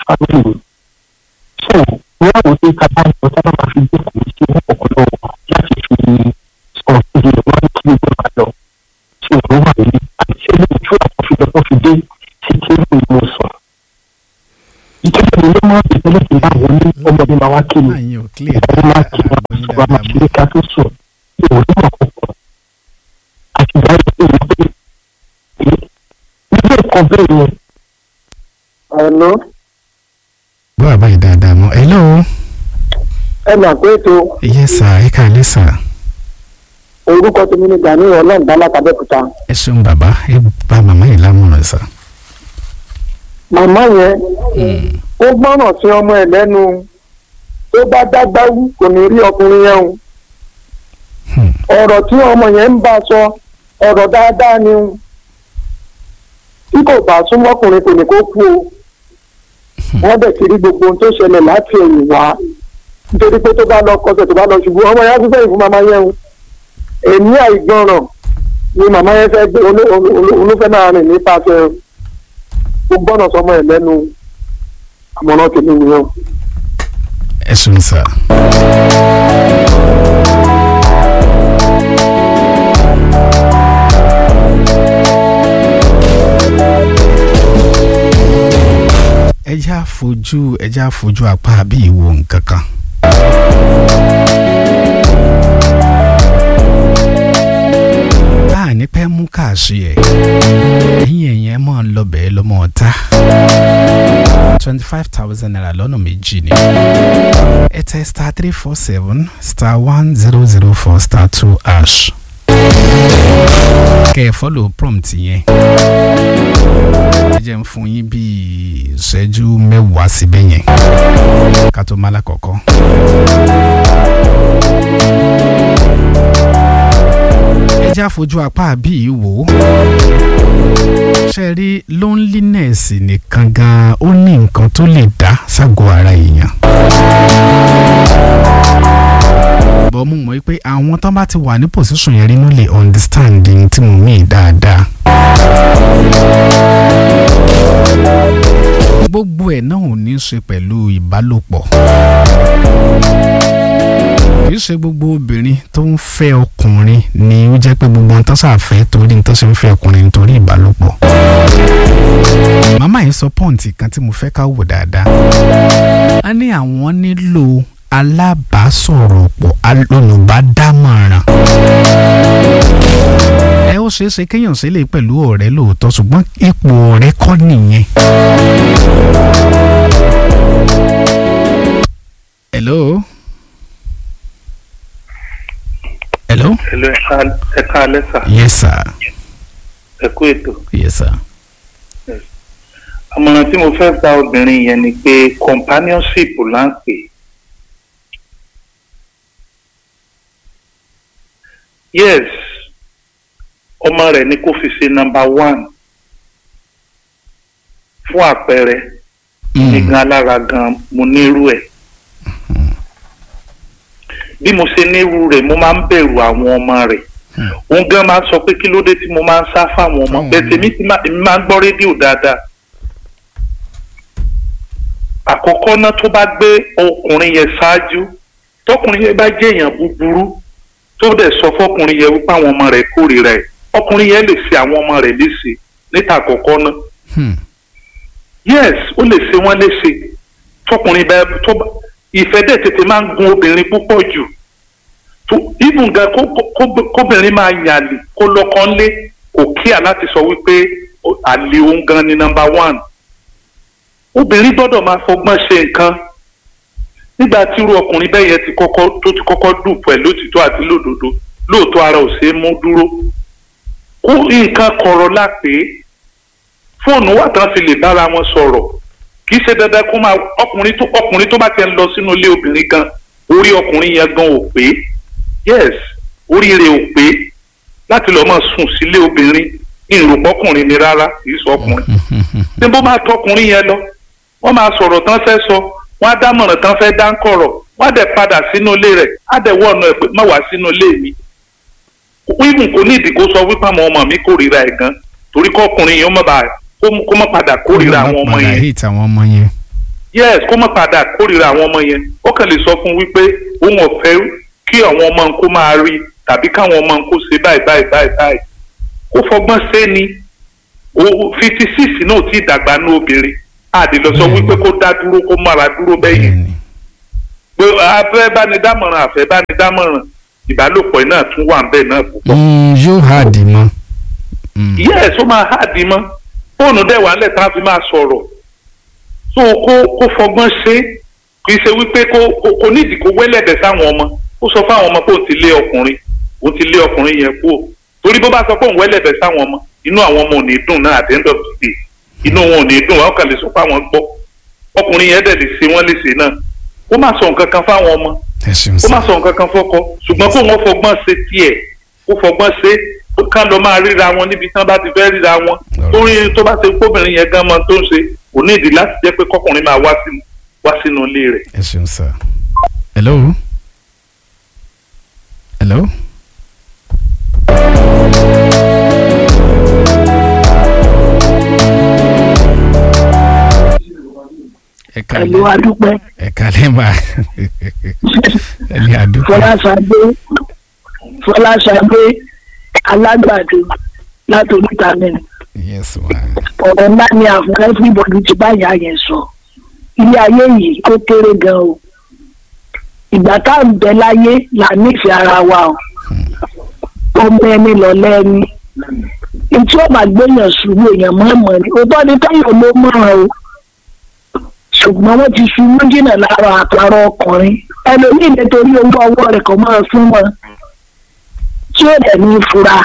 family mi so wọ́n àwọn tí ká bá ń lọ sábà máa fi gbé kùn sí wọn ọ̀pọ̀lọpọ̀ láti fi sọ iye wọn kí gbogbo máa lọ tí òun wà nílé àti ẹni ojú àkọsílẹ̀ fi dé sí kí ó lè mú sùn. ìjọba mi ló máa ń bẹ̀rẹ̀ lẹ́sìn bá wọn ní ọmọdé máa wá kí mi àyìn ò clear ìyàwó máa kí wọn àgbọ̀yìn ṣùgbọ́n máa dáadáa kí ní ká tó sùn ní òun náà kọ̀ọ̀kan àti ìgbà yẹn pé wọ́n pé ilé ẹ̀kọ́ bẹ́ẹ̀ yẹn. Hello, bọ́ àbáyé dáadáa mọ́ hello ẹ mà pé ètò yes sir ẹ káalẹ́ sir orúkọ tèmi ní Gani ọlọ́ọ̀dá látàbẹ́kúta. ẹ ṣeun bàbá ẹ bá màmá yìí lámọ̀ràn sir. Màmá yẹn Mm. ó gbọ́ràn sí ọmọ ẹ̀ lẹ́nu tó bá dágbá wú kò ní rí ọkùnrin yẹn o. Hmm. ọ̀rọ̀ tí ọmọ yẹn ń bá sọ ọ̀rọ̀ dáadáa ni o. tí kò bá súnmọ́ ọkùnrin kò ní kó kú o. wọ́n bẹ̀ ti rí gbogbo ohun tó ṣẹlẹ̀ láti ẹ̀yìn wá nítorí pé tó bá lọ kọsẹ̀ tó bá lọ ṣubú ọmọ yẹn á tún sẹ́yìn fún màmá yẹn o. èmi àìgbọràn ni màmá yẹn fẹ́ gbé olú- olú- olúfẹ́ náà rìn nípasẹ̀ ó gbọ́nà sọmọ ẹ̀ lẹ́nu àmọ̀ràn tèmi nìyẹn o. ẹ ṣeun sir. ẹ já fojú ẹ já fojú apá bí ìwo nǹkan kan. báà ní pẹ́ mú káàṣì ẹ̀ ẹ̀yìn ẹ̀yìn ẹ̀ mọ̀ ń lọ bẹ́ẹ̀ lọ́mọ ọ̀tá twenty five thousand naira lọ́nà méjì ni ẹ tẹ star three four seven star one zero zero four star two hash kẹ́ ẹ fọ́lọ̀ prompt yẹn ẹ jẹ́ ń fún yín bíi ìṣẹ́jú mẹ́wàá síbẹ̀ yẹn ká tó má lákọ̀ọ́kọ́. ẹ já fojú apá bíi wò ó ṣe rí loneliness nìkan gan ó ní nǹkan tó lè dá ságọ́ ara èèyàn. bọ́ mo mọ̀ pé àwọn tó bá ti wà ní position yẹn rí ló lè understand ní tí mo mean dáadáa. gbogbo ẹ̀ náà ò ní í ṣe pẹ̀lú ìbálòpọ̀ kì í ṣe gbogbo obìnrin tó ń fẹ́ ọkùnrin ni ó jẹ́ pé gbogbo ohun tó ṣàfẹ́ torí tó ṣe ń fẹ́ ọkùnrin nítorí ìbálòpọ̀. màmá yìí sọ pọ́ǹtì kan tí mo fẹ́ ká wò dáadáa. a ní àwọn nílò alábàásọ̀rọ̀pọ̀ olùbádámọ̀ràn. ẹ ó ṣeé ṣe kéèyàn ṣe lè pẹ̀lú ọ̀rẹ́ lóòótọ́ ṣùgbọ́n ipò ọ̀rẹ́ kọ́ nìyẹn. hello. hello. Hello, ẹ ká- ẹ káalẹ́ sà yes sir ẹ kú ètò. yes sir. àmọ̀ràn tí mo fẹ́ gba obìnrin yẹn ni pé companionship là ń pè. yes ọmọ rẹ̀ ni kó fi ṣe number one fún àpẹẹrẹ ní gan alára gan mo nírú ẹ̀ bí mo ṣe nírú rẹ̀ mo máa ń bẹ̀rù àwọn ọmọ rẹ̀ òun gan máa ń sọ pé kí ló dé tí mo máa ń sá fáwọn ọmọ Fáwọn bẹ́ẹ̀ ọmọ. tèmi ti máa èmi máa ń gbọ́ rédíò dáadáa àkọ́kọ́ náà tó bá gbé ọkùnrin yẹn ṣáájú tọkùnrin yẹn bá jẹ́ èèyàn búburú tó dẹ̀ sọ fọkùnrin yẹn wípé àwọn ọmọ rẹ̀ kórìíra ẹ̀ ọkùnrin yẹn lè ṣe àwọn ọmọ rẹ̀ léṣe níta àkọ́kọ́ náà Hmm. yes ó lè ṣe wọ́n léṣe tọkùnrin bá tó bá ìfẹ́ dẹ̀ tètè máa ń gun obìnrin púpọ̀ jù tó even gan kó kó- kóbìnrin máa yàlè kó lọ́kàn lé kò kíà láti sọ wípé ó- àlè òun gan ni number one obìnrin gbọ́dọ̀ máa fọgbọ́n ṣe nǹkan nígbà tí irú ọkùnrin bẹ́ẹ̀ yẹn ti kọ́kọ́ tó ti kọ́kọ́ dùn pẹ̀lú òtítọ́ àti lódodo lóòótọ́ ara ò ṣeé mú dúró kó nǹkan kọ̀rọ̀ lápè fóònù wà tán fi lè bára wọn sọ̀rọ̀ kì í ṣe dandan kó máa ọkùnrin tó ọkùnrin tó bá ti ń lọ sínú ilé obìnrin gan orí ọkùnrin yẹn gan ò pé yes orí rẹ̀ ò pé láti lọ́ọ́ máa sùn sílé obìnrin ìrùpọ̀kùnrin ni rárá kì í sọ ọkùnrin ní bó máa tọkùnrin yẹn lọ wọ́n máa sọ̀rọ̀ tán fẹ́ sọ wọ́n á dámọ̀ràn tán fẹ́ dá ń kọ̀rọ̀ wọ́n á dẹ̀ padà sínú ilé rẹ̀ á dẹ̀ wọ́ ọ̀nà ẹ̀ pé má wá sínú ilé mi wíwùn kò ní ìdí kó sọ wípé àwọn ọmọ mi kórìíra ẹ̀ gan torí kọ́kùnrin yẹn ó má bàa kó kó má padà kórìíra àwọn ọmọ Padà yẹn hate àwọn ọmọ yẹn. yes kó má padà kórìíra àwọn ọmọ yẹn ó kàn lè sọ fún un wípé òun ò fẹ́ kí àwọn ọmọ kó máa rí tàbí káwọn ọmọ kó ṣe báyìí báyìí báyìí báyìí kó fọgbọ́n ṣe ni fifty six náà ti dàgbà ní obìnrin àdè lọ sọ wípé kó dá dúró kó mára dúró bẹ́yẹn bẹ́ẹ̀ni pé afẹ́ bánidámọ̀ràn àfẹ́ bánidámọ̀ràn ìbálòpọ̀ náà tún wà ń bẹ̀ náà púpọ̀. Mm, yóò hard mọ́ Mm, yes ó máa háàdì mọ́ fóònù dẹ̀ wà nílẹ̀ tá a fi máa sọ̀rọ̀ tó kó kó fọgbọ́n ṣe kì í ṣe wípé kó kó kó nídìí kó wẹ́lẹ̀dẹ̀ sáwọn ọmọ ó sọ fáwọn ọmọ pé òun ti lé ọkùnrin òun ti lé ọkùnrin yẹn kú o torí bó bá sọ pé òun wẹ́lẹ̀dẹ̀ sáwọn ọmọ inú àwọn ọmọ ò ní dùn náà at the end of the day inú wọn ò ní dùn wọn kàn lè sọ fáwọn gbọ́ ọkùnrin yẹn dẹ̀ lè ṣe wọ́n léṣe náà kó má sọ nǹkan kan fáwọn ọmọ ẹ ṣeun kó má sá sọ nǹkan kan fọ́kọ ṣùgbọ́n kó wọ́n fọgbọ́n ṣe tiẹ̀ kó fọgbọ́n ṣe ká lọ máa ríra wọn níbi tí wọ́n bá ti fẹ́ ríra wọn torí tó bá ṣe kóbìnrin yẹn gan mọ tó ń ṣe kò ní ìdí láti jẹ́ pé kọkùnrin máa wá sínú wá sínú ilé rẹ̀. ẹ ṣeun sá hello hello. ẹ pẹ̀lú kálẹ̀ adúpẹ́ ẹ kálẹ̀ máa ẹ ní àdúgbò fọláṣadé fọláṣadé alágbàdo látòlítà mẹ́rin yes ma ọ̀rọ̀ ńlá ni àfún everybody ti bá ìyá yẹn sọ ilé ayé yìí ó kéré gan o ìgbà tá à ń bẹ láyé là nífẹ̀ẹ́ ara wa o ọmọ ẹni lọ́lẹ́ ẹni etí ó máa gbéyàn ṣubú èèyàn mọ̀ọ́mọ̀ ni òótọ́ ni táyọ̀ ló mọ̀ràn o ṣùgbọ́n wọ́n ti ṣubú jìnnà lára àtàrà ọkùnrin ẹlòmíì nítorí owó ọwọ́ rẹ̀ kò máa fún wọn tí ó dẹ̀ ní fura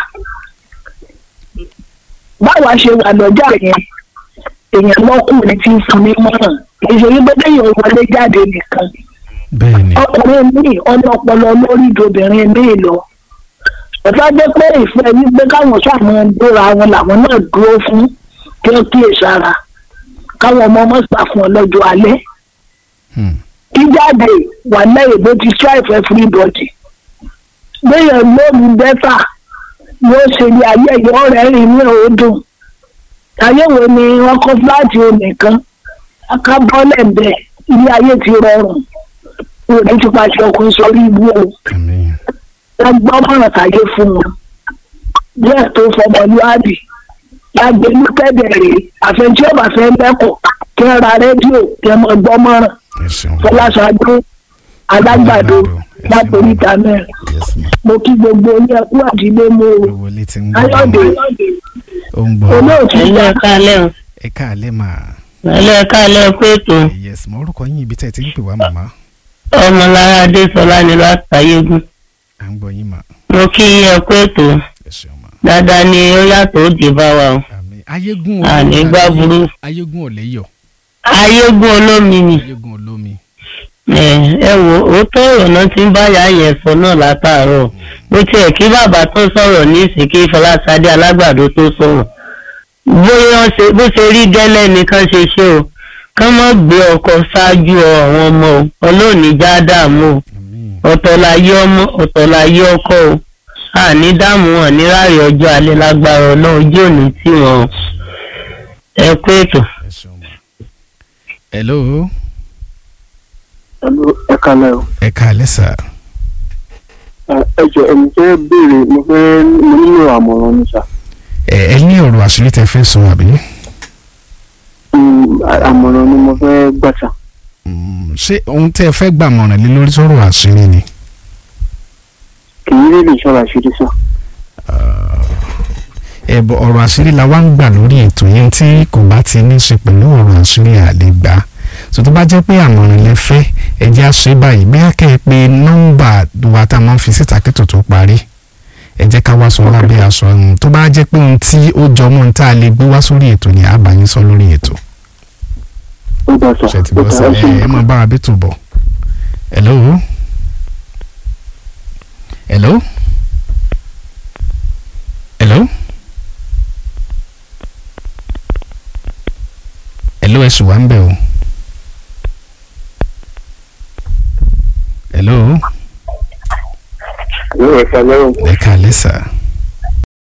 báwa ṣe wà lọ́jà yẹn èèyàn lọ́kùnrin tí ń fún mi mọ́ràn ìṣèlú gbọ́dọ̀ yóò wọlé jáde nìkan bẹ́ẹ̀ ni ọkùnrin míì ọlọ́pọlọ lórí ìdòbìnrin míì lọ ọ̀tá jẹ́ pé ìfẹ́ ní pé káwọn sàmọ́ dóra wọn làwọn náà dúró fún kí wọ́n kíyè sára káwọn ọmọ ọmọ sà fún ọ lọ́jọ́ alẹ́ Hmm. jíjáde wà lẹ́yìn bó ti strive everybody gbéyàn lóòmù bẹ́tà yóò ṣe ní ayé yóò rẹ́rìn ní òódùn ayé wo ni wọ́n kọ́ fúláàtì onìkan aká bọ́lẹ̀ bẹ́ẹ̀ ilé ayé ti rọrùn òní ti pàṣẹ ọkùnrin sọrí ibú o àmín wọ́n gbọ́ mọ̀ràn tàyé fún wọn díẹ̀ tó fọmọlúwàbí lágbèlú kẹ́dẹ̀rẹ́ àfẹnjẹ́ ọ̀bà fẹ́ lẹ́kọ̀ọ́ kí wọ́n ra rédíò kí wọ́n mọ̀ gbọ́ mọ̀ràn ẹ ṣeun fọláṣadé alágbàdo Ẹ ṣeun. lápòríta mẹ́rin yes ma mo kí gbogbo ní ẹkú àdílé mo owó létí ń gbọ́ ayọ̀dé ó ń gbọ́ olóòtú ẹlẹ́ sá ẹ̀kálẹ̀ o ẹ káàlẹ́ mà ẹlẹ́ ẹ̀kálẹ̀ pé ètò yes ma orúkọ yín ibi tẹ́ ẹ ti ń pè wá màmá ọmọlára adésọlá ni látàyégún à ń gbọ́ yín mà mo kí ẹ pé ètò ẹ ṣeun mà dáadáa ni ó yàtọ̀ ó dé bá wa o àmín ayégún àní gbá burú ayégún ò léyọ̀ ayégún olómi ni ayégún olómi ẹ ẹ wo òótọ́ ọ̀rọ̀ náà ti ń bá ìyá yẹn sọ náà látàárọ̀ bó tiẹ̀ kí bàbá tó sọ̀rọ̀ ní ìsìnkí fọláṣadé alágbàdo tó sọ̀rọ̀ bóyá wọ́n ṣe- bó ṣe rí gẹ́lẹ́ nìkan ṣe ṣe o kán mọ́ gbé ọkọ̀ ṣáájú àwọn ọmọ o ọlọ́ọ̀ni já dààmú o àmín ọ̀tọ̀ láyé ọmọ ọ̀tọ̀ láyé ọkọ o àní dààmú wọn ní ráàyè ọjọ́ alẹ́ lágbára ọlọ́run ojú òní tí wọn o. ẹ kú ètò. ẹ ṣeun mà hello ẹ̀lú ẹ̀ka náà ẹ káàlẹ́ sà ẹ jọ ẹni fẹ́ béèrè mo fẹ́ mo nílò àmọ̀ràn mi sà ẹ ẹ ní ọ̀rọ̀ àṣírí tẹ́ fẹ́ sọ àbí Mm, àmọ̀ràn ni mo fẹ́ gbà sà Mm, ṣé ohun tẹ́ ẹ fẹ́ gbàmọ̀ràn lé lórí sọ̀rọ̀ àṣírí ni kì í rí lè ṣọ́ra ṣírí sà ẹ̀bọ̀ ọ̀rọ̀ àṣírí la wá ń gbà lórí ètò yẹn tí kò bá ti ní ṣe pẹ̀lú ọ̀rọ̀ àṣírí àlegbà so tó bá jẹ́ pé àmọ̀ràn lẹ fẹ́ ẹ jẹ́ á ṣe báyìí bí a kẹ́ ẹ pé nọ́mbà wa tá a máa ń fi síta kí tòótọ́ parí ẹ jẹ́ ká wá sọ lábẹ́ aṣọ ọ̀hún tó bá jẹ́ pé ohun tí ó jọ mọ́ ohun tá a lè gbé wá sórí ètò ni a bá yín sọ lórí ètò ó dà sà ṣe ti ó bọ́ dà sí ẹ ṣe ẹ ẹ máa bá wa bí tò bọ̀ hello hello hello hello ẹ sì wá ń bẹ̀ o hello yóò ẹ̀ka lẹ́rùn ẹ káalẹ́ sà